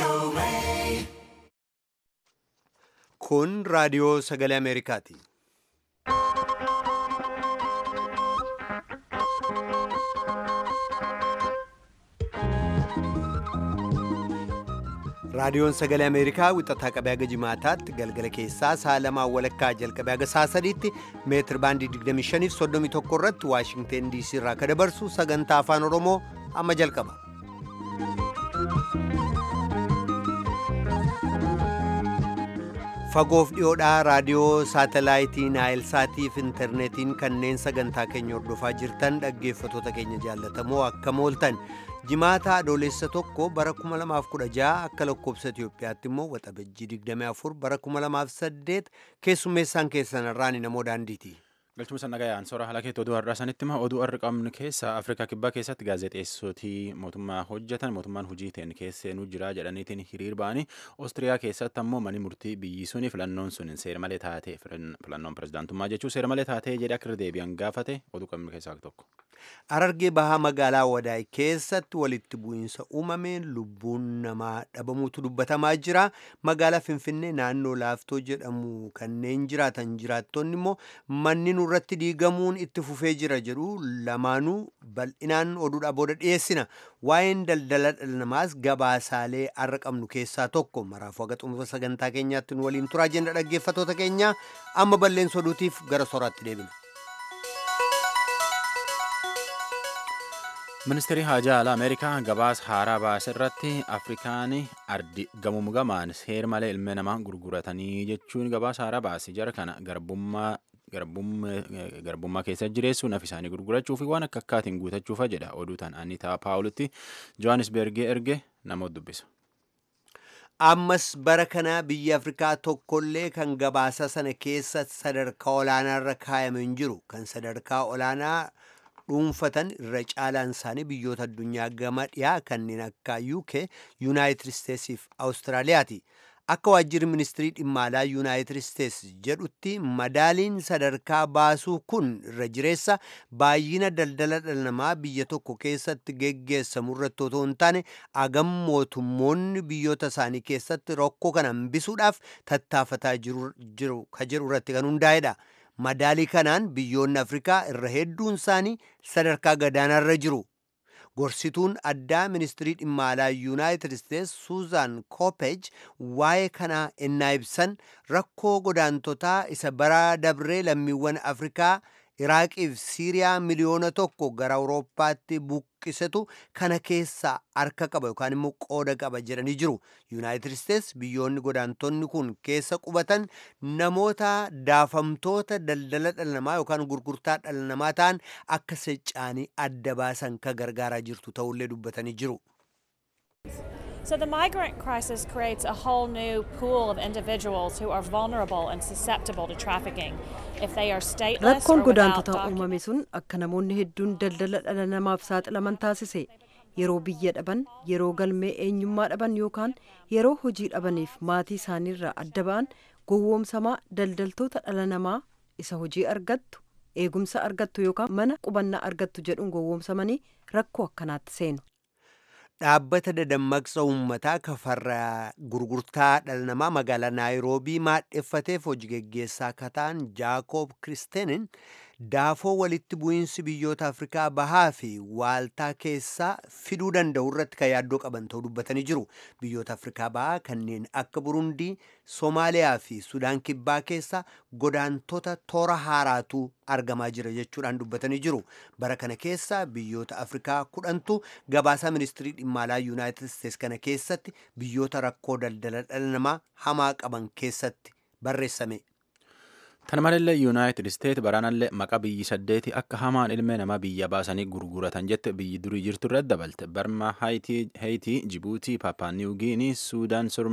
Kun raadiyoo sagalee Ameerikaati. Raadiyoon sagalee Ameerikaa wixataa qabee haga jimaataatti galgala keessaa sa'a lamaa walakkaa jalqabee haga sa'a sadiitti meetir baandii 25 fi 31 irratti Waashingteen DC irraa kan dabarsu sagantaa afaan Oromoo amma jalqaba. Fagoof dhiyoodhaa raadiyoo saatalaayitii Naayilsaatii fi intarneetiin kanneen sagantaa keenya hordofaa jirtan dhaggeeffatoota keenya jaallatamoo akkam ooltan. Jimaata adoolessa tokko bara 2016 akka lakkoobsa Itoophiyaatti immoo waxabajjii 24 bara 2008 keessummeessaan keessan irraan namoo daandiiti. Galchuma sana gayaan soora haala keetti oduu har'aa sanitti hima oduu har'a qabnu keessa Afrikaa kibbaa keessatti gaazexeessotii mootummaa hojjetan mootummaan hojii ta'een keesseenuu jira jedhaniitiin hiriir ba'anii Oostiriyaa keessatti ammoo mani murtii biyyi suni filannoon sun seera malee taatee filannoon pirezidaantummaa jechuun seera malee taatee jedhee akka deebi'an gaafate oduu qabnu keessaa tokko. Arargee bahaa magaalaa Wadaay keessatti walitti bu'iinsa uumameen lubbuun namaa dhabamuutu dubbatamaa jira. Magaalaa Finfinnee naannoo Laaftoo jedhamu kanneen jiraatan jiraattonni immoo manni nurratti diigamuun itti fufee jira jedhu lamaanuu bal'inaan oduudhaa booda dhiyeessina. Waa'een daldala dhala namaas gabaasaalee har'a qabnu keessaa tokko maraafuu haga xumura sagantaa keenyaatti nu waliin turaa jenna dhaggeeffatoota keenya amma balleessa oduutiif gara soraatti deebina. ministeerri haajaa alaa ameerikaa gabaasa haaraa baase irratti afrikaan ardi gamuum gamaan seera malee ilmi namaa gurguratanii jechuun gabaasa haaraa baase jara kana garbummaa garbummaa keessa jireessuun nafi isaanii gurgurachuu fi waan akka akkaatiin guutachuufa jedha oduu tan anitaa paawulitti johannisbergee erge namoota dubbisa. ammas bara kana biyya afrikaa tokkollee kan gabaasa sana keessa sadarkaa olaanaarra kaayame hin jiru kan sadarkaa olaanaa dhuunfatan irra caalaan isaanii biyyoota addunyaa gama dhiyaa kanneen akka UK, United States fi Awustiraaliyaati. Akka waajjirri ministirii dhimma alaa United States jedhutti madaaliin sadarkaa baasuu kun irra jireessa baay'ina daldala dhala namaa biyya tokko keessatti geggeessamu irratti otoo hin taane agam mootummoonni biyyoota isaanii keessatti rakkoo kana hambisuudhaaf tattaafataa jiru ka jiru irratti kan hundaa'edha. madaalii kanaan biyyoonni afrikaa irra hedduun isaanii sadarkaa gadaanaarra jiru gorsituun addaa ministirii dhimma alaa yuunaayitid isteets suuzaan koopej waa'ee kanaa ennaa ibsan rakkoo godaantotaa isa bara dabree lammiiwwan afrikaa iraaqii fi siiriyaa miliyoona tokko gara awurooppaatti buqqisetu kana keessaa harka qaba yookaan immoo qooda qaba jedhanii jiru yuunaayitid isteets biyyoonni godaantonni kun keessa qubatan namoota daafamtoota daldala dhala namaa yookaan gurgurtaa dhala namaa ta'an akka secca'anii adda baasan ka gargaaraa jirtu ta'ullee dubbatanii jiru. So the migrant crisis creates a whole new pool of individuals who are vulnerable and susceptible to trafficking if they are stateless Rakkoon or without godaantota uumame sun akka namoonni hedduun daldala dhala namaaf saaxilaman taasise. Yeroo biyya dhaban, yeroo galmee eenyummaa dhaban yookaan yeroo hojii dhabaniif maatii isaaniirraa adda ba'an gowwoomsamaa daldaltoota dhala namaa isa hojii argattu, eegumsa argattu yookaan mana qubannaa argattu jedhuun gowwoomsamanii rakkoo akkanaatti seenu. dhaabbata dadammaqsa uummataa kafarra gurgurtaa dhala namaa magaalaa naayiroobii maadheffateef hojii geggeessaa akka ta'an jaakoob kiristeenin daafoo walitti bu'iinsi biyyoota afrikaa bahaa fi waaltaa keessaa fiduu danda'u irratti kan yaaddoo qaban ta'uu dubbatanii jiru biyyoota afrikaa bahaa kanneen akka burundii soomaaliyaa fi sudaan kibbaa keessa godaantota toora haaraatu argamaa jira jechuudhaan dubbatanii jiru bara kana keessa biyyoota afrikaa kudhantu gabaasaa ministirii dhimma alaa yuunaayitid isteets kana keessatti biyyoota rakkoo daldala dhala namaa hamaa qaban keessatti barreessame. Kana malallee Yuunaayitid Isteet baraanallee maqaa biyyi saddeeti akka hamaan ilmee namaa biyya baasanii gurguratan jette biyyi durii jirtu irratti dabalte. Barma, Haayitii, Jibuutii, Paapaa Niwugiinii, Suudaan,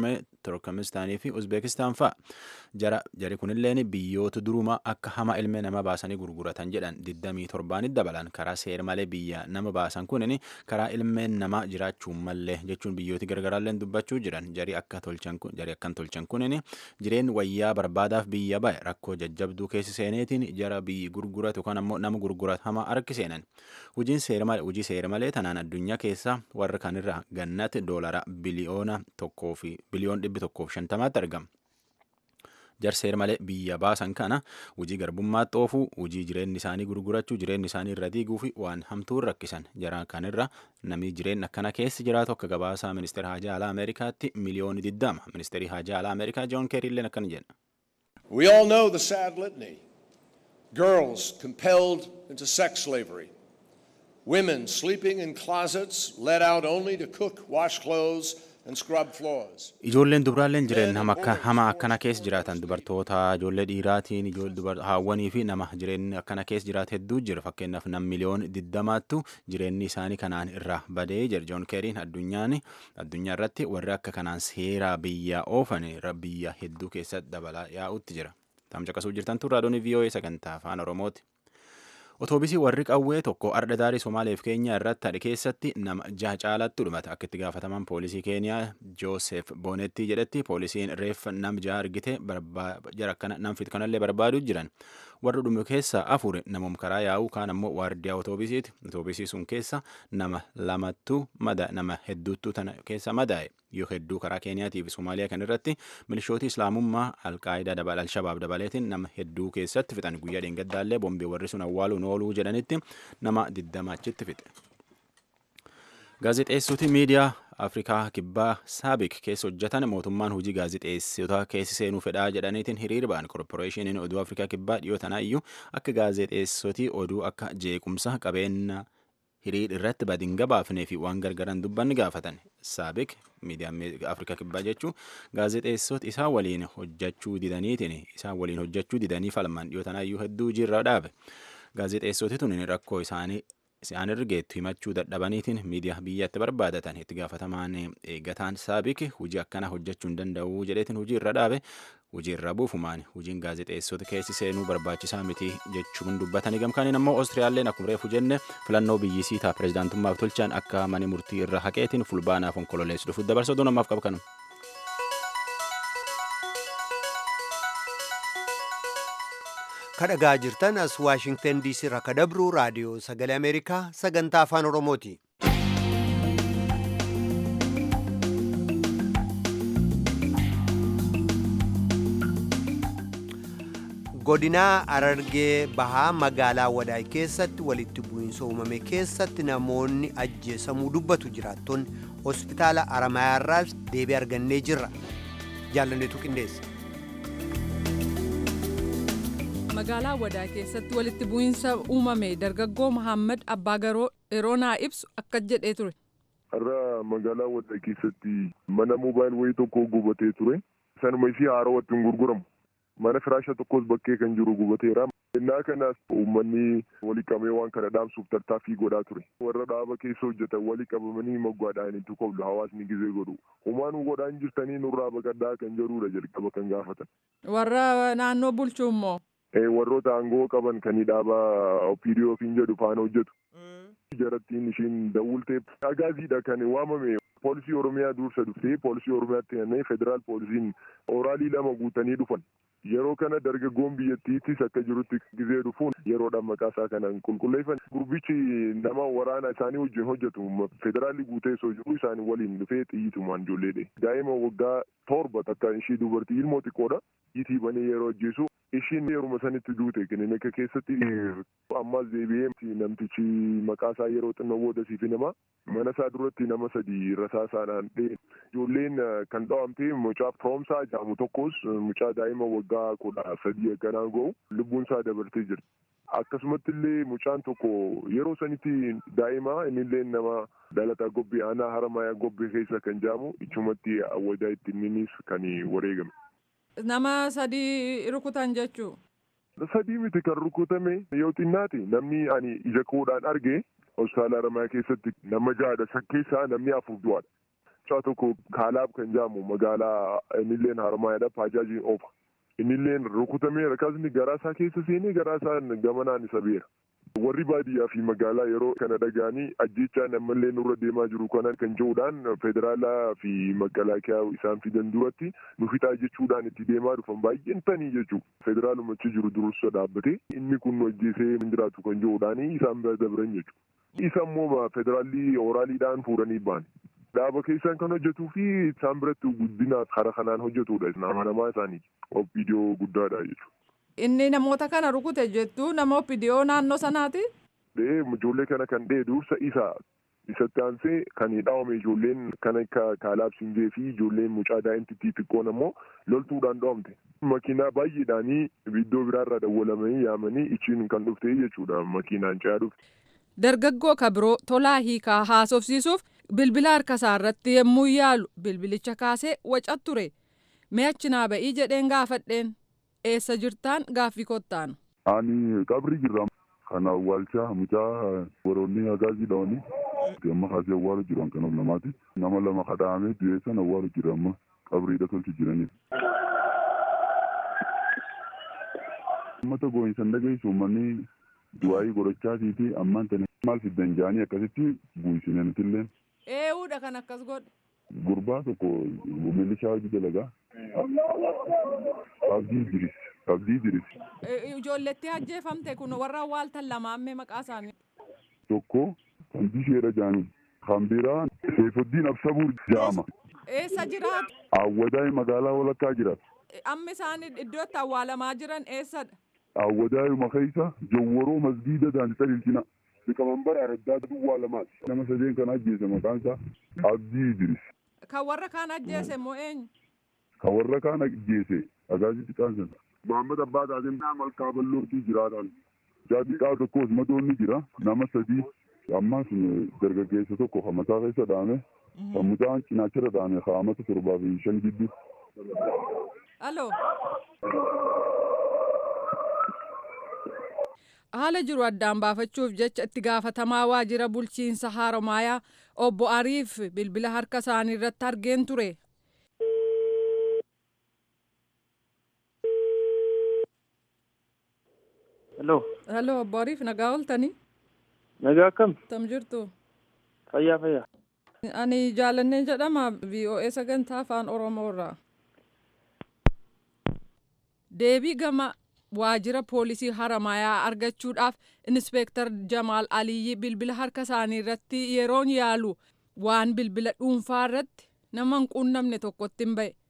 turkmenistaanii fi uzbeekistaan fa'a jara jari kunilleen biyyoota duruma akka hama ilmee nama baasanii gurguratan jedhan 27 dabalan karaa seer malee biyya nama baasan kunin karaa ilmeen namaa jiraachuu mallee jechuun biyyooti gargaraalleen dubbachuu jiran jari akka tolchan kun jari akkan tolchan kunin jireen wayyaa barbaadaaf biyya ba'e rakkoo jajjabduu keessi seeneetiin jara biyyi gurguratu yookaan ammoo nama gurguratama harki seenan hojiin seera malee hojii seera malee tanaan addunyaa keessa warra kanirra gannatti doolara biliyoona tokkoo fi biliyoon dhibbi tokkoof shantamaatti argama. jar seera malee biyya baasan kana hojii garbummaatti oofuu hojii jireenyi isaanii gurgurachuu jireenyi isaanii irra diiguu fi waan hamtuun rakkisan jara kanirra namni jireenya akkana keessi jiraatu akka gabaasaa ministeera haajaa alaa ameerikaatti miliyooni diddama ministeerii haajaa alaa ameerikaa joon keeriilleen akkana jedha. We all know the sad litany. Girls compelled into sex slavery. Women sleeping in closets, let out only to cook, wash clothes, and scrub floors. Ijoolleen dubraalleen jireenya hama akkana keessa jiraatan dubartoota ijoollee dhiiraatiin haawwanii fi nama jireenya akkana keessa jiraatu hedduu jira fakkeenyaaf nam miliyoon diddamaattu jireenyi isaanii kanaan irraa badee jira joon keeriin addunyaan addunyaa irratti warri akka kanaan seera biyya oofan biyya hedduu keessa dabalaa yaa'utti jira. Tamcaqasuu jirtan tun raadiyoon VOA sagantaa afaan Oromooti. Otoobisii warri qawwee tokko arda daarii Somaaleef Keeniyaa irratti hadhe keessatti nama jaha caalatti dhumate akka itti gaafataman poolisii Keeniyaa Joosef Boonetti jedhetti poolisiin reeffa nam jaha argite jara akkana nam fit kanallee barbaaduu jiran warri dhume keessa afur namum karaa yaa'uu kaan ammoo waardiyaa otoobisiiti otoobisii sun keessa nama lamattu mada nama hedduuttu tana keessa madaa'e yoo hedduu karaa Keeniyaatii fi Somaaliyaa kan irratti milishooti islaamummaa alqaayidaa dabal alshabaab dabaleetiin nama hedduu keessatti fixan guyyaa dheengaddaallee bombee warri sun awwaaluun ooluu jedhanitti nama diddama achitti fixe. Gaazexeessoti miidiyaa Afrikaa kibbaa Saabik keessa hojjetan mootummaan hojii gaazexeessota keessi seenuu fedhaa jedhaniitiin hiriir ba'an korporeeshiniin oduu Afrikaa kibbaa dhiyoo tanaa iyyuu akka gaazexeessoti oduu akka jeequmsa qabeenya hiriir irratti badin gabaafnee fi waan gargaran dubbanni gaafatan saabik miidiyaan afrikaa kibbaa jechuun gaazexeessota isaa waliin hojjechuu didaniitiin isaan waliin hojjechuu didanii falman dhiyoo tanaayyuu hedduu jirra dhaabe gaazexeessoti tun rakkoo isaanii isaan ergeettu himachuu dadhabaniitiin miidiyaa biyyatti barbaadatan itti gaafatamaan eeggataan saabik hojii akkana hojjechuu hin danda'u jedheetiin hojii irra dhaabe hojii irra buufumaan hojiin gaazexeessota keessi seenuu barbaachisaa miti jechuun dubbatanii gamkaaniin ammoo oostiriyaalleen akkuma reefu jenne filannoo biyyisii ta'a pirezidaantummaaf tolchan akka mani murtii irra haqeetiin fulbaanaaf onkololeessu dhufuuf dabarsa oduu namaaf qabu kanuma. kadhagaa jirtan as waashingtan diisii irraa ka dabru raadiyoo sagalee ameerikaa sagantaa afaan oromooti. godinaa arargee bahaa magaalaa wadaay keessatti walitti bu'iinsa uumame keessatti namoonni ajjeesamuu dubbatu jiraattonni hospitaala aramayaarraas deebii argannee jirra jaalanneetu qindeessa. magaalaa wadaa keessatti walitti bu'iinsa uumame dargaggoo Muhammad Abbaagaroo yeroo naa ibsu akka jedhee ture. Har'a magaalaa wadaa keessatti mana moobaayil wayii tokko gubatee ture. Sanuma isii haarawatti hin gurguramu. Mana firaasha tokkos bakkee kan jiru gubateera. Innaa kanas uummanni walii qabee waan kana dhaamsuuf tattaaffii godhaa ture. Warra dhaaba keessa hojjetan walii qabamanii moggaadhaan itti koblu hawaasni gizee godhu. Homaanuu godhaan jirtanii nurraa baqadhaa kan jedhudha jalqaba kan gaafatan. Warra naannoo bulchuu immoo. warroota aangoo qaban kan dhaaba opiidiyoo ofiin jedhu faana hojjetu. Jarattiin ishiin dawultee agaaziidha kan waamame poolisii oromiyaa dursa dhuftee poolisii oromiyaatti kennee federaal poolisiin oraalii lama guutanii dhufan. Yeroo kana dargaggoon biyyattiittis akka jirutti gizee dhufuun yeroodhaan maqaa isaa kana qulqulleeffan. Gurbichi nama waraana isaanii wajjin hojjetu federaalli guutee osoo jiru isaanii waliin dhufee xiyyiitumaan ijoolleedhe. Daa'ima waggaa torba takka ishii dubartii ilmoo xiqqoodha. Itii banee yeroo ajjeesu ishiin yeruma sanitti duute kilinika keessatti ammas deebi'ee namtichi maqaa isaa yeroo xinnoo booda siif nama mana isaa duratti nama sadi rasaa isaadhaan dhee ijoolleen kan dhawamte mucaa firoomsaa jedhamu tokkos mucaa daa'ima waggaa kudha sadii akkanaa ga'u lubbuun isaa dabartee jirti. Akkasumatti illee mucaan tokko yeroo sanitti daa'ima innillee nama dhalataa gobbee aanaa haramayaa gobbee keessa kan jedhamu ichumatti awwadaa ittiin innis kan wareegame. Nama sadii rukutan jechuu. Sadii miti kan rukutame yoo xinnaate namni ani ija koodhaan arge hospitaala Haramayaa keessatti nama jahadha san keessaa namni afur du'aadha. mucaa tokko kaalaab kan jedhamu magaalaa innilleen harmaayadha paajaajiin oofa. Innilleen rukutamee rakasni garaa isaa keessa seenee garaa isaa gamanaan isa beera. Warri baadiyyaa fi magaalaa yeroo kana dhaga'anii ajjechaan ammallee nurra deemaa jiru kana kan jedhuudhaan federaalaa fi makalaakiyaa isaan fidan duratti nu fixaa jechuudhaan itti deemaa dhufan baay'een tanii jechuudha. Federaaluma achi jiru dursa dhaabbatee inni kun nu ajjeesee hin jiraatu kan jedhuudhaan isaan bira dabran jechuudha. Isa immoo federaalli oraaliidhaan fuudhanii ba'an. Dhaaba keessaan kan hojjetuu fi isaan biratti guddina karaa kanaan hojjetudha. Amanamaa isaanii viidiyoo guddaadha jechuudha. Inni namoota kana rukute jettu nama oppidiyoo naannoo sanaati? Ijoollee kana kan dhee dursa isa isatti aansee kan dhaawame ijoolleen kan akka kaalaab sinjee fi ijoolleen mucaa daa'imtittii xiqqoon ammoo loltuudhaan dhaawamte. Makiinaa baay'eedhaanii iddoo biraarraa dawwalamanii yaamanii ichiin kan dhufte jechuudha makiinaan ce'aa dhufte. Dargaggoo kabiroo tolaa hiikaa haasofsiisuuf bilbila harka isaa irratti yommuu yaalu bilbilicha kaasee wacat ture. Mee achi naa ba'ii jedheen gaafadheen. eessa jirtaan gaaffii kottaan. Ani qabri jirra. Kan awwaalchaa mucaa woroonni hagaazii dhawanii amma kaasee awwaalu jiru kan of namaati. Nama lama kadhaamee du'ee san awwaalu jira amma qabriidha tolchu jiranii. Uummata gooyinsan dhageessu uummanni du'aayii godhachaatii fi ammaan tani maal fiddan jaanii akkasitti buusine nutillee. Eewuudha kan akkas godhe. Gurbaa tokko milishaa hojii dalagaa. Abdii Idris. Abdii Idris. Ijoolletti ajjeefamte kun warra awwaaltan lamaammee maqaa isaanii. Tokko kan bisheedha jaanii. Kan biraa Seefuddiin Absabuur jaama. Eessa jiraatu? Awwadaa'ee magaalaa walakkaa jiraatu. Amma isaan iddootti awwaalamaa jiran eessadha? Awwadaa'ee keessa jawwaroo masgiida daandii ilchina. Liqamanbara Araddaa Duwwaa lamaati. Nama sadeen kan ajjeese maqaan isaa Abdii Idris. Kan warra kaan ajjeese moo eenyu? Kan warra kaan ajjeese agaazii xiqqaan sana. Muhammad Abbaa Taateen malkaa bal'ootii jiraatan. Jaa xiqqaa tokkos madoonni jira. Nama sadii ammaa sun dargaggeessa tokko kan mataa keessa dhaame. Kan mucaan cinaachirra dhaame kaa'amata torbaa fi shan gidduu. Aloo. haala jiru addaan baafachuuf jecha itti gaafatamaa waajjira bulchiinsa haaromaayaa obbo Ariif bilbila harka isaanii irratti argeen ture. Hello. Hello obbo Ariif nagaa ooltanii? Nagaa akkam? Tam jirtu? Fayyaa fayyaa. Ani jaalannee jedhama VOA sagantaa afaan Oromoo irraa. Deebii gama waajjira poolisii haramayaa argachuudhaaf inspeektar Jamaal Aliyyi bilbila harka isaanii irratti yeroon yaalu waan bilbila dhuunfaa irratti nama hin quunnamne tokkotti hin ba'e.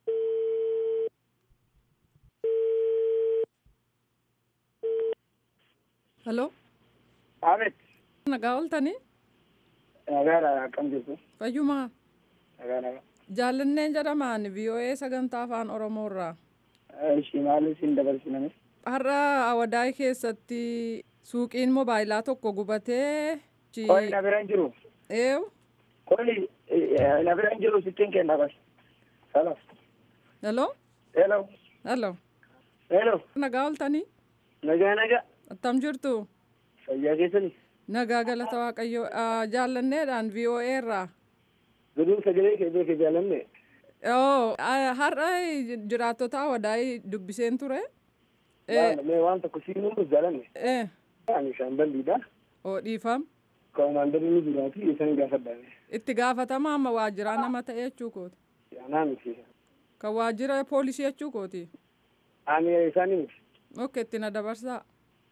Halloo. Aamet. Nagaa ooltanii? Nagaadha akkam jirtu? Fayyumaa. Nagaa nagaa. Jaallanneen jedhamaan VOA sagantaa afaan Oromoo irraa. Ishii maaliif siin dabarsiname? Har'a Awadaay keessatti suuqiin moobaayilaa tokko gubatee. Qoy na bira hin jiru. Eewu. Qoy na bira hin jiru sittiin kenna bas. Hello. Hello. Hello. Hello. Hello. Nagaa ooltanii? Nagaa nagaa. Attam jirtu? Fayyaa keessanii? Nagaa galata Waaqayyoo jaallanneedhaan VOA irraa. Guduu sagalee kee beekee jaalanne. Oo har'a jiraattota Awadaay dubbiseen ture. Mee waan tokko siin nuuf jaalanne. Ee. Ani shaamballiidha. Oo dhiifam. Koomaandarri ni jiraati isaan gaafadhaame. Itti gaafatama amma waajjiraa nama ta'e jechuu kooti. Anaa miti. Kan waajjira poolisii jechuu kooti. Ani isaanii miti. Ok itti na dabarsaa.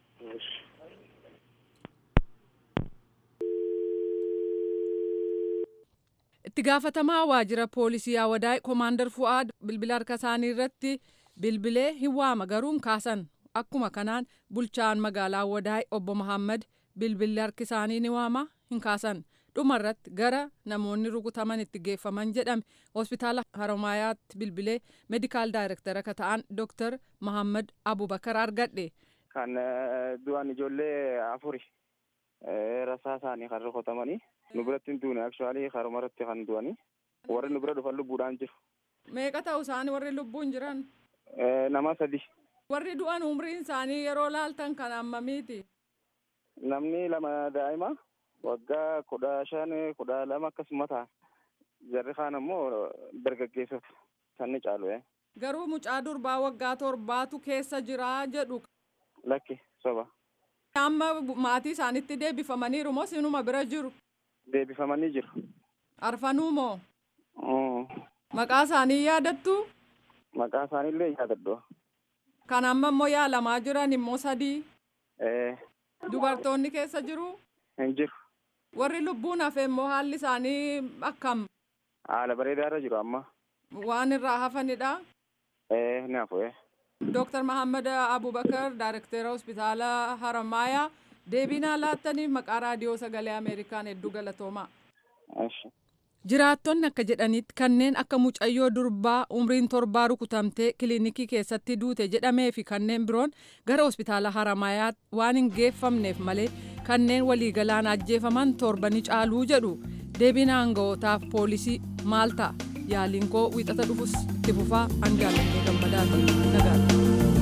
itti gaafatamaa waajjira poolisii Awadaay koomaandar Fu'aad bilbila harka isaanii irratti bilbilee hin waama garuu hin kaasan akkuma kanaan bulchaan magaalaa Awadaay obbo Muhammad bilbilli harki isaanii ni waama hin kaasan dhumarratti gara namoonni rukutaman itti geeffaman jedhame hospitaala Haromaayaatti bilbilee meedikaal daayirektara akka ta'an Dr. Muhammad Abubakar argadhe. Kan du'an ijoollee afuri rasaa isaanii kan rukutamanii. nu biratti hin duune akshaalii haruma irratti kan du'anii warri nu bira dhufan lubbuudhaan jiru. Meeqa ta'u isaanii warri lubbuun jiran? Nama sadi. Warri du'an umriin isaanii yeroo laaltan kan ammamiiti? Namni lama daa'ima waggaa kudha shan kudha lama akkasuma ta'a. jarri kaan ammoo dargaggeessota sanni caalu ee Garuu mucaa durbaa waggaa torbaatu keessa jira jedhu. lakki soba Amma maatii isaanitti deebifamaniiru moo sinuma bira jiru? deebifamanii jiru. Arfanuu moo? Mm. Maqaa isaanii yaadattu? Maqaa isaaniillee yaadadhu. Kan amma immoo yaalamaa jiran immoo sadii. Eh, Dubartoonni keessa jiru. hin jiru. Warri lubbuun hafe immoo haalli isaanii akkam Haala bareedaarra jiru amma. waan irraa hafanidha. Eh, ni hafu eh. Dooktar Mahammad Abubakar Daayirektera Hospitaala Haramaayaa deebinaa laattaniif maqaa raadiyoo sagalee Ameerikaan hedduu galatoomaa. Eshi. Jiraattonni akka jedhanitti kanneen akka mucayyoo durbaa umriin torbaa rukutamtee kiliinikii keessatti duute jedhamee fi kanneen biroon gara hospitaala Haramayaa waan hin geeffamneef malee kanneen waliigalaan ajjeefaman torba ni caaluu jedhu deebiin aanga'ootaaf poolisii maal ta'a yaaliin koo wiixata dhufus itti fufaa angaalannee gammadaatu nagaadha.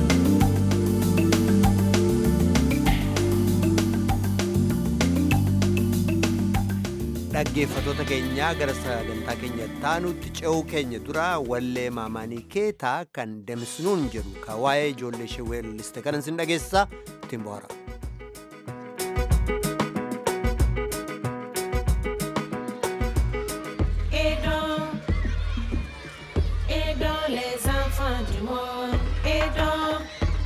dhaggeeffatoota keenyaa gara sagantaa keenya taanutti ce'uu keenya dura wallee maamaanii keetaa kan deemsnuun jedhu ka waa'ee ijoollee ishee weelliste kanan sin dhageessisaa ittiin bohaara. Aidons, aidons les enfants du monde. Aidons,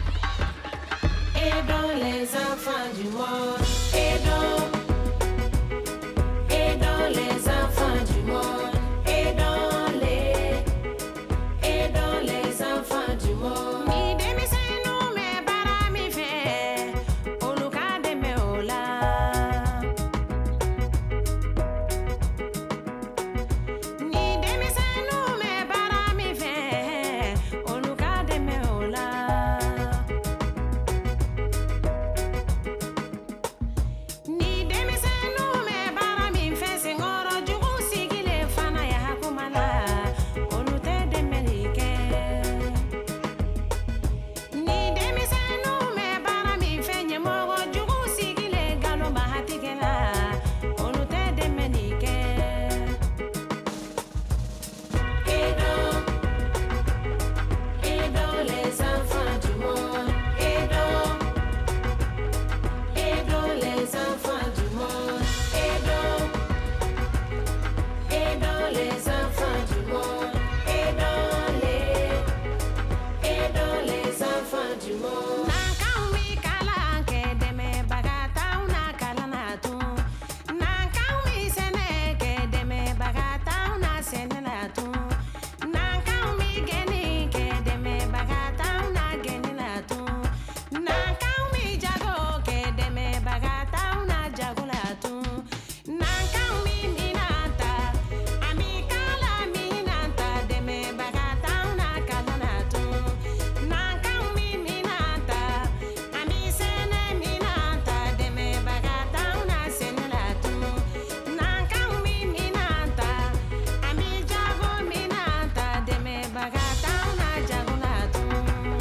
aidons les enfants du monde. Aidons, aidons les enfants du monde. Aidons les, aidons les enfants du monde. Mi denmisɛnninw bɛ baara min fɛ, olu ka dɛmɛ o la. Ni denmisɛnninw bɛ baara min fɛ, olu ka dɛmɛ o la. Ni denmisɛnninw bɛ baara min fɛ, senkɔrɔ jugu sigilen fana y'a kuma la, olu tɛ dɛmɛli kɛ. Ni denmisɛnninw bɛ baara min fɛ, ɲɛmɔgɔ jugu sigilen nkalonba tigɛ la, olu tɛ dɛmɛli kɛ. Aidons, aidons les enfants du monde. Aidons, aidons les enfants du monde. Aidons, aidons les enfants du monde. Aidons les, aidons les enfants du monde. Nankaw mi kalan kɛ dɛmɛbaga t'anw na kalan na tun. Nankaw mi sɛnɛ kɛ dɛmɛbaga t'anw na sɛnɛ la tun. Nankaw mi gɛnni kɛ dɛmɛbaga t'anw na gɛnni la tun. Nankaw mi jago kɛ dɛmɛbaga t'anw na jago la tun. Nankaw mi minan ta, a mi kala minan ta dɛmɛbaga t'anw na kalan na tun. Nankaw mi minan ta, a mi sɛnɛ minan ta dɛmɛbaga t'anw na sɛnɛ la tun. Nankaw mi minan ta, a mi jago minan ta dɛmɛbaga t'anw na jago la tun.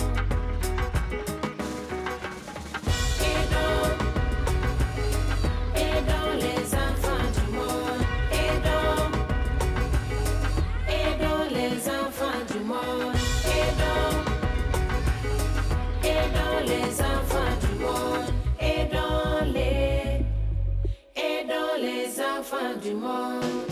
Aidons, aidons les enfants du monde. Aidons, aidons les enfants du monde. Aidons, aidons les enfants du monde. Aidons les, aidons les enfants du monde.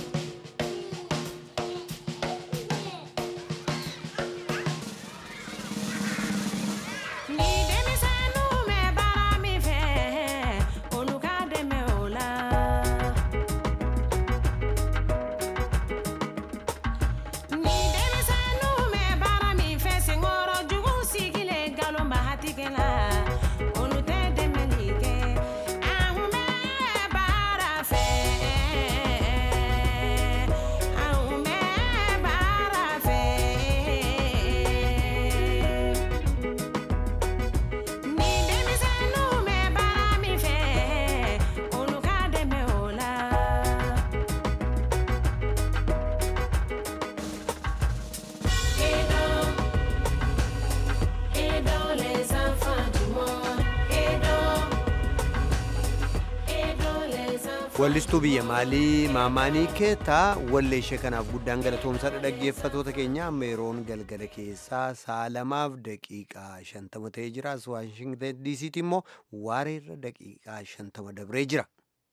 Ni denmisɛnninw bɛ baara min fɛ, olu ka dɛmɛ o la. Ni denmisɛnninw bɛ baara min fɛ, senkɔrɔ jugu sigilen nkalonba tigɛ la, olu tɛ dɛmɛli kɛ. An kun bɛ baara fɛ, Wallistuu biyya maalii maamaanii keetaa wallee ishee kanaaf guddaan galatoomsadha dhaggeeffatoota keenya amma yeroon galgala keessaa sa'a lamaaf daqiiqaa shantama ta'ee jira as waashingtan diisiitti immoo waareerra daqiiqaa shantama dabree jira.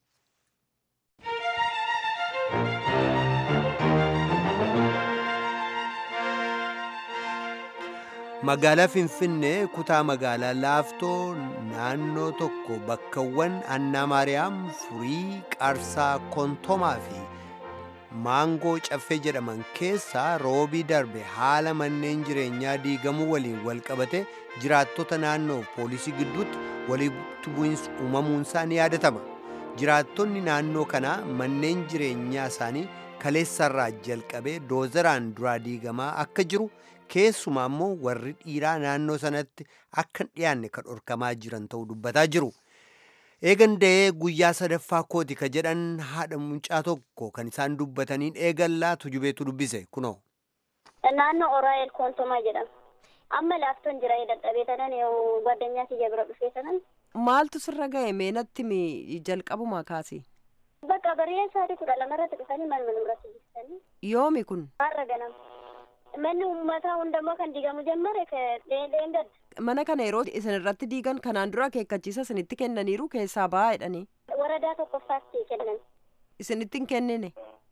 magaalaa finfinnee kutaa magaalaa laaftoo naannoo tokko bakkawwan annaa maariyaam furii qaarsaa kontomaa fi maangoo caffee jedhaman keessaa roobii darbe haala manneen jireenyaa diigamuu waliin wal qabate jiraattota naannoo poolisii gidduutti walitti bu'insi uumamuunsaa ni yaadatama jiraattonni naannoo kanaa manneen jireenyaa isaanii kaleessarraa jalqabee doozeraan duraa diigamaa akka jiru keessumaa immoo warri dhiiraa naannoo sanatti akka hin dhiyaanne kan dhorkamaa jiran ta'uu dubbataa jiru. Eegan da'ee guyyaa sadaffaa kooti ka jedhan haadha mucaa tokko kan isaan dubbataniin eegallaa tujubeetu dubbise kunoo. Naannoo Oraayel Koontomaa jedhama. Amma laaftoon jira dadhabee tanan gwaddinyaa kiyya bira dhufee tanan. Maaltu sirra ga'e meenatti mi jalqabumaa kaase? Bakka bareedaa sa'aatii kudha lamarratti dhufanii manuma nurratti jibsanii. Yoomi kun? Har'a ganama. Manni uummataa hundammoo kan diigamu jammare dheengadda. Mana kana yeroo isin irratti diigan kanaan dura akeekkachiisa isinitti kennaniiru keessaa ba'aa jedhanii. Waradaa tokkoffaatti kennan. Isinitti hin kennine.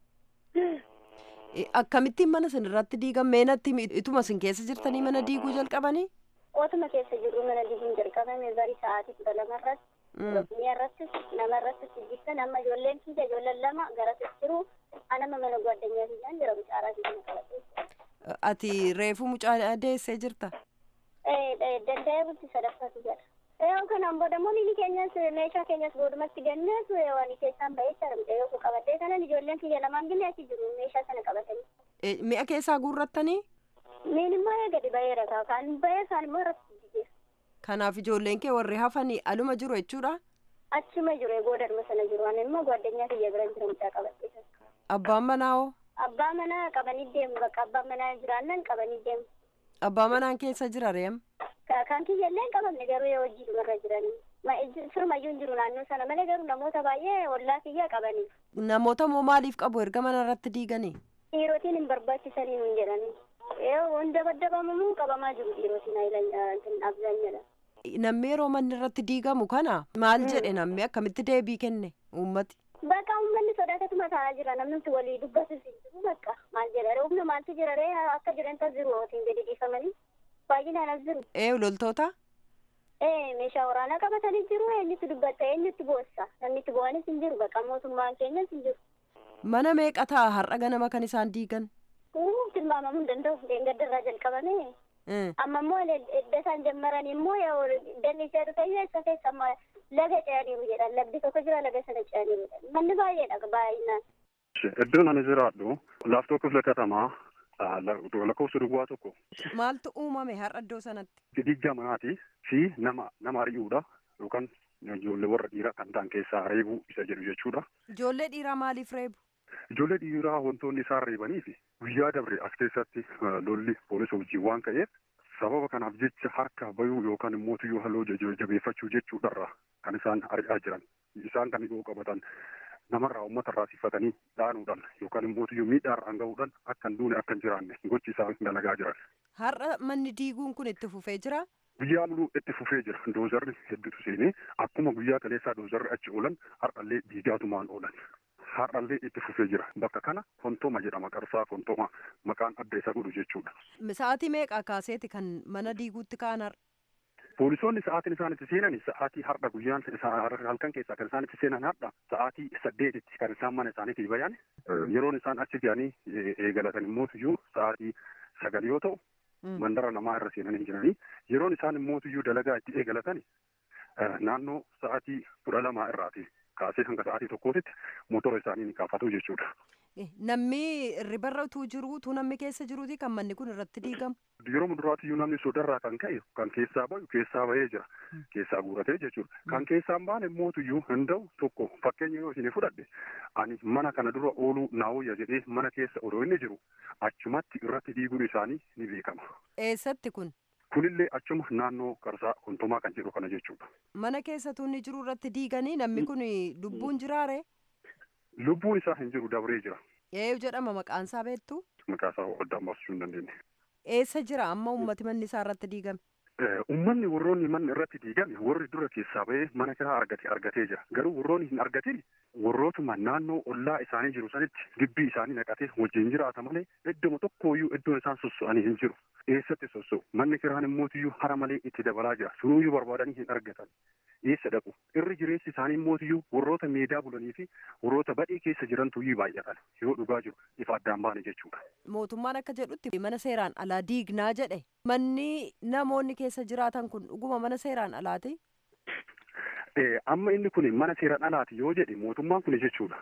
Akkamittiin mana isin irratti diigan meenatti ituma isin keessa jirtanii mana diiguu jalqabanii? Otuma keessa jirru mana diiguun jalqabame bari sa'aatii kudha lamarratti. Oromiyaa irrattis nama irrattis jibbisan amma ijoolleen kiyya ijoolleen lama garasis jiru anama mana gwaddinyaa kiyyaan jira mucaaraa kiyya qabatee. Ati reefu mucaa deessee jirta? Danda'ee bulti sadaffaatu jira. Yoo kanaan booda immoo miini keenyas meeshaa keenyas boodumatti gannees waan keessaan ba'ee jira yoo qabatee kanan ijoolleen kiyya lamaan gillee achi jiru meeshaa sana qabatanii. Mi'a keessaa guurrattanii? Miin immoo gadi ba'eera kan ba'ee kaan immoo irratti jijjiira. Kanaaf ijoolleen kee warri hafanii aluma jiru jechuudha? Achuma jiru boodarma sana jiru ani immoo gwaddinyaa kiyya bira jira mucaa qabattee. Abbaan manaa hoo? Abbaa manaa qabanii deemu bakka abbaan manaa jiraannan qabanii deemu. Abbaa manaan keessa jira reem? Kan kiyya illee qabamne garuu yoo hojii dhumarra jiranii. Firmayyuu hin jiru naannoo sana malee garuu namoota baay'ee ollaa kiyya qabanii. Namoota moo maaliif qabu erga mana irratti diiganii? Dhiirotiin hin barbaachisanii hin jedhanii. Yoo hunda baddabamu qabamaa jiru dhiirotiin abzaanyadha. Namni yeroo manni irratti diigamu kana maal jedhe namni akkamitti deebii kenne uummati? Bakka uummanni sodaatatuma taa'aa jira namni walii dubbatus hin jiru bakka maal jedha humna maaltu jira ree akka jiran tas jiru otiin gadi dhiifamanii baay'inaan as jiru. Ee loltoota? Ee meeshaa waraanaa qabatanii jiru eenyutti dubbatta eenyutti boossa namni itti bu'anis hin jiru bakka mootummaan keenyas hin jiru. Mana meeqa ta'a har'a ganama kan isaan diigan? Tilmaamamuu hin danda'u deengaddarraa jalqabame. Amma immoo edda isaan jammaran immoo dalli ishee dhufe isa keessa amma laga ce'aniiru jedhan lagdi tokko jira laga sana ce'aniiru jedhan manni baay'eedha baay'inaan. Iddoon ani jiraadhu laaftoo kifla katamaa lakkoofsa duwwaa tokko. Maaltu uumame har'a iddoo sanatti? Diigga manaatii fi nama nama ari'uudha yookaan ijoollee warra dhiiraa kan ta'an keessaa reebuu isa jedhu jechuudha. Ijoollee dhiiraa maaliif reebu? Ijoollee dhiiraa wantoonni isaan reebanii fi guyyaa dabre as keessatti lolli poolisa wajjin waan ka'eef sababa kanaaf jecha harka bayuu yookaan immoo tuyyoo halluu jabeeffachuu jechuudharra kan isaan ari'aa jiran isaan kan yoo qabatan namarraa uummata irraa sifatanii dhaanuudhaan yookaan immoo tuyyoo miidhaarraan gahuudhaan akka hin duune akka hin jiraanne gochi isaan dalagaa jiran. Har'a manni diiguun kun itti fufee jira? Guyyaa muluu itti fufee jira. Doozarri hedduutu seenee akkuma guyyaa kaleessaa doozarri achi oolan har'allee diigaatumaan oolan. Har'allee itti fufee jira. Bakka kana Fontooma jedhama. Qarsaa Fontooma maqaan adda isa godhu jechuudha. Sa'aatii meeqa kaaseeti kan mana diiguutti ka'an har'a? Poolisoonni sa'aatiin isaan itti seenan sa'aatii har'a guyyaan halkan keessaa kan isaan itti seenan har'a sa'aatii saddeetitti kan isaan mana isaaniitii bayan yeroon isaan achi ga'anii eegalatan immoo iyyuu sa'aatii sagal yoo ta'u mandara namaa irra seenanii jiranii yeroon isaan immoo iyyuu dalagaa itti eegalatan naannoo sa'aatii kudha lamaa irraati kaasee hanga sa'aatii tokkootitti motora isaanii ni kaafatu jechuudha. Namni ribarra utuu jiru utuu namni keessa jiruuti kan manni kun irratti diigamu. Yeroo muduraatiyyuu namni sodarraa kan ka'e kan keessaa bahu keessaa bahee jira. Keessaa guuratee jechuudha. Kan keessaa hin baane mootuyyuu hin ta'u tokko fakkeenya yoo isin fudhadhe ani mana kana dura ooluu naawuyya jedhee mana keessa odoo inni jiru achumatti irratti diiguun isaanii ni beekama. Eessatti kun? Kunillee achuma naannoo qarsaa kontomaa kan jedhu kana jechuudha. Mana keessatu inni jiru irratti diiganii namni kun lubbuun jiraare? lubbuun isaa hin jiru dabree jira. Eenyu jedhama maqaan isaa beektu? Maqaa isaa addaan baasuu hin dandeenye. Eessa jira amma uummati manni isaa irratti diigame? Uummanni warroonni manni irratti diigame warri dura keessaa bahee mana kiraa argate argatee jira. Garuu warroonni hin argatin warrootuma naannoo ollaa isaanii jiru sanitti gibbii isaanii naqatee wajjin jiraata malee idduma tokkooyyuu iddoon isaan sosso'anii hin jiru. Eessatti sosso'u? Manni kiraan immootiyyuu hara malee itti dabalaa jira. Sunuyyuu barbaadanii hin argatan. Eessa dhaqu? Irri jireessi isaanii immootiyyuu warroota meedaa bulanii fi warroota badhee keessa jirantuyyuu baay'atan yoo dhugaa jiru ifa addaan baane jechuudha. Mootummaan akka jedhutti mana seeraan alaa diignaa jedhe. Manni namoonni keessa jiraatan kun dhuguma mana seeraan alaati? Amma inni kun mana seeraan alaati yoo jedhe mootummaan kun jechuudha.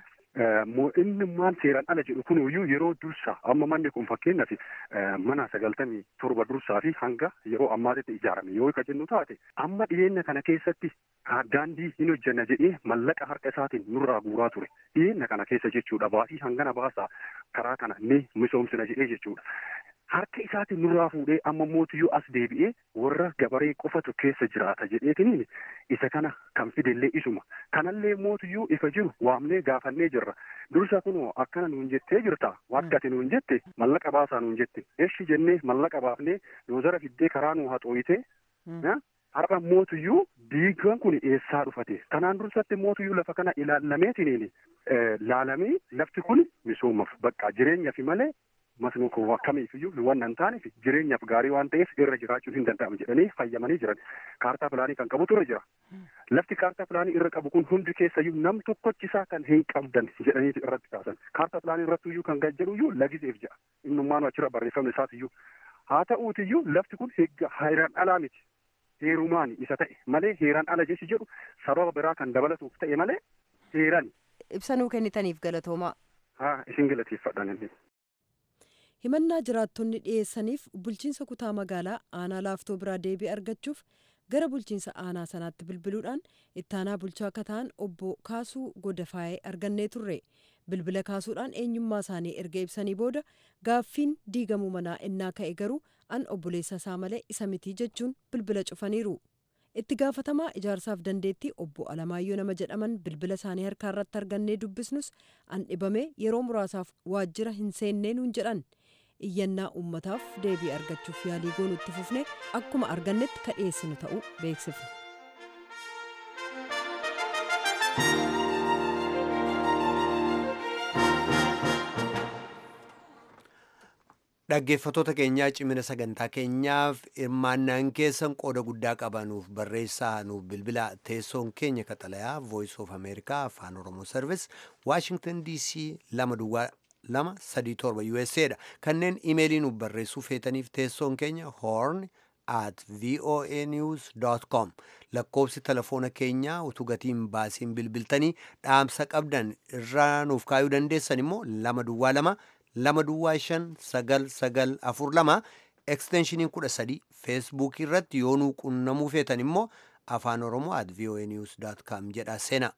inni maan seeraan ala jedhu kun iyyuu yeroo dursaa amma manni kun fakkeenyaaf mana sagaltamii torba dursaa fi hanga yeroo ammaatitti ijaarame yoo ka jennu taate amma dhiyeenya kana keessatti daandii hin hojjanna jedhee mallaqa harka isaatiin nurraa guuraa ture dhiyeenya kana keessa jechuudha baasii hangana baasaa karaa kana ni misoomsina jedhee jechuudha. Harka isaatiin nurraa fuudhee amma mootiyyuu as deebi'ee warra gabaree qofatu keessa jiraata jedheetiniin isa kana kan fidellee isuma. Kanallee mootiyyuu ifa jiru waamnee gaafannee jirra. Dursa kunoo akkana nuun jettee jirta waakkati nuun jette mallaqa baasaa nuun jette. Eshi jennee mallaqa baafnee doozara fiddee karaa nuu haxooyitee har'a mootiyyuu diigaan kun eessaa dhufate. Kanaan dursatti mootiyyuu lafa kana ilaallameetiniin laalamee lafti kun misoomaaf bakka jireenyaaf malee masnuu kun akkamiifiyyuu waan hin taaneef jireenyaaf gaarii waan ta'eef irra jiraachuu hin danda'amu jedhanii fayyamanii jiran kaartaa pilaanii kan qabutu irra jira. Lafti kaartaa pilaanii irra qabu kun hundi keessayyuu nam tokkochisaa kan hin qabdan jedhanii irratti kaasan. Kaartaa pilaanii irrattiyyuu kan gajjaruyyuu lagiseef jira. Innummaan achirra barreeffamni isaatiyyuu. Haa ta'uutiyyuu lafti kun heeraan alaa miti. Heerumaan isa ta'e malee heeraan ala jechi jedhu sababa biraa kan dabalatuuf ta'e malee heeraan. Ibsanuu kennitaniif galatoomaa. Haa isin galateeffadhaan inni. himannaa jiraattonni dhiyeessaniif bulchiinsa kutaa magaalaa aanaa laaftoo biraa deebii argachuuf gara bulchiinsa aanaa sanaatti bilbiluudhaan ittaanaa bulchaa akka ta'an obbo kaasuu godafaayee argannee turre bilbila kaasuudhaan eenyummaa isaanii erga ibsanii booda gaaffiin diigamuu manaa innaa ka'e garuu an obboleessa isaa malee isa mitii jechuun bilbila cufaniiru. itti gaafatamaa ijaarsaaf dandeettii obbo Alamaayyoo nama jedhaman bilbila isaanii harkaa irratti argannee dubbisnus an dhibamee yeroo muraasaaf waajjira hin seennee nuun jedhan iyyannaa uummataaf deebii argachuuf yaalii goonutti fufne akkuma argannetti ka dhiyeessinu ta'uu beeksifne. Dhaggeeffattoota keenyaa cimina sagantaa keenyaaf hirmaannaan keessan qooda guddaa qabanuuf barreessaa nuuf bilbila teessoon keenya kaxalayaa voice of america afaan oromoo service washington dc lama duwwaa lama sadii torba usa dha kanneen imeelii nuuf barreessuu feetaniif teessoon keenya horn at voa news com lakkoofsi telefoona keenyaa utuu gatiin baasiin bilbiltanii dhaamsa qabdan irraa nuuf kaayuu dandeessan immoo lama duwwaa lama lama duwwaa shan sagal sagal afur lama eksteenshiniin kudha sadii feesbuukii irratti yoo nuu qunnamuu feetan immoo afaan oromoo at voa news com jedha seenaa.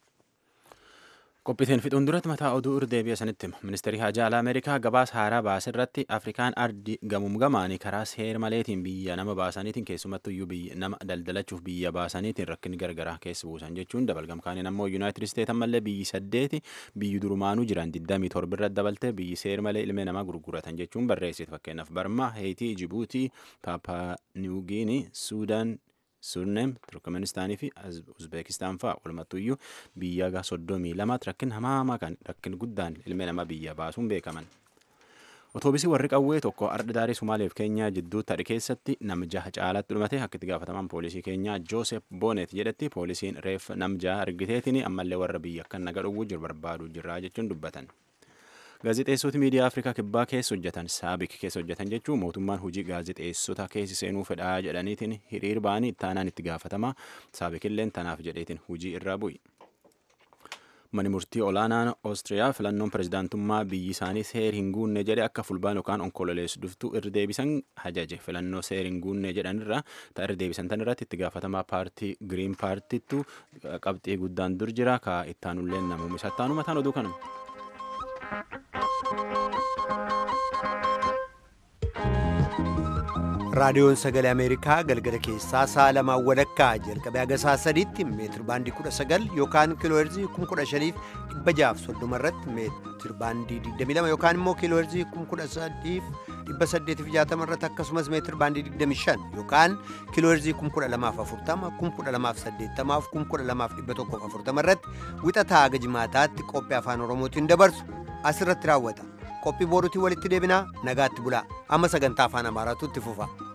Qophiitiin fixuun duratti mataa oduu irdeebi'a sanitti hima. Ministeerri Hajaa Alaa Ameerikaa gabaasa haaraa baase irratti Afrikaan ardi gamuum gamaanii karaa seer maleetiin biyya nama baasaniitiin keessumattuu iyyuu biyya nama daldalachuuf biyya baasaniitiin rakkinni gargaraa keessa buusan jechuun dabalgamkaaniin ammoo Yuunaayitid Isteet ammallee biyyi saddeeti biyyi durumaanuu jiran 27 irratti dabalte biyyi seer malee ilmee namaa gurguratan jechuun barreessite fakkeenyaaf Barmaa, Heetii, Jibuutii, Paapaa Niwugiinii, Suudaan, Surneem, Turkmenistaanii fi Uzbeekistaan fa'aa walumattuyyuu biyya soddomii lamaatti rakkin hamaamaa kan rakkin guddaan ilmi namaa biyya baasuun beekaman. Otoobisii warri qawwee tokko ardha daarii Somaaleef Keenyaa jidduu tadhi keessatti nam jaha caalatti dhumate akka itti gaafatamaan poolisii keenyaa Joosef Boonet jedhetti poolisiin reef nam jaha argiteetiin ammallee warra biyya akka naga dhowwuu jiru barbaaduu jirraa jechuun dubbatan. Gaazexeessoti miidiyaa Afrikaa kibbaa keessa hojjetan saabik keessa hojjetan jechuun mootummaan hojii gaazexeessota keessi seenuu fedhaa jedhaniitiin hiriir ba'anii ittaanaan itti gaafatamaa saabikilleen tanaaf jedheetiin hojii irraa bu'i. Mani murtii olaanaan Oostiriyaa filannoon pirezidaantummaa biyyi isaanii seer hin guunne jedhe akka fulbaan yookaan onkololeessu dhuftu irra deebisan hajaje filannoo seer hin guunne jedhanirra ta'a irra deebisan tanirratti itti gaafatamaa paartii giriin paartiittu qabxii guddaan dur jira ka ittaanulleen namuun isaa ittaanu mataan oduu kanuma. raadiyoon sagalee ameerikaa galgala keessaa sa'a lamaan walakkaa jalqabee haga sa'a sadiitti meetir baandii 19 yookaan kiilooherzii 15630 irratti meetir baandii 22 yookaan immoo kiilooherzii 13860 irratti akkasumas meetir baandii 25 yookaan kiilooherzii 12040 12080 12140 irratti wixataa haga jimaataatti qophii afaan oromootiin dabarsu asirratti raawwata qophii boorutii walitti deebinaa nagaatti bulaa amma sagantaa afaan amaaraatu itti fufa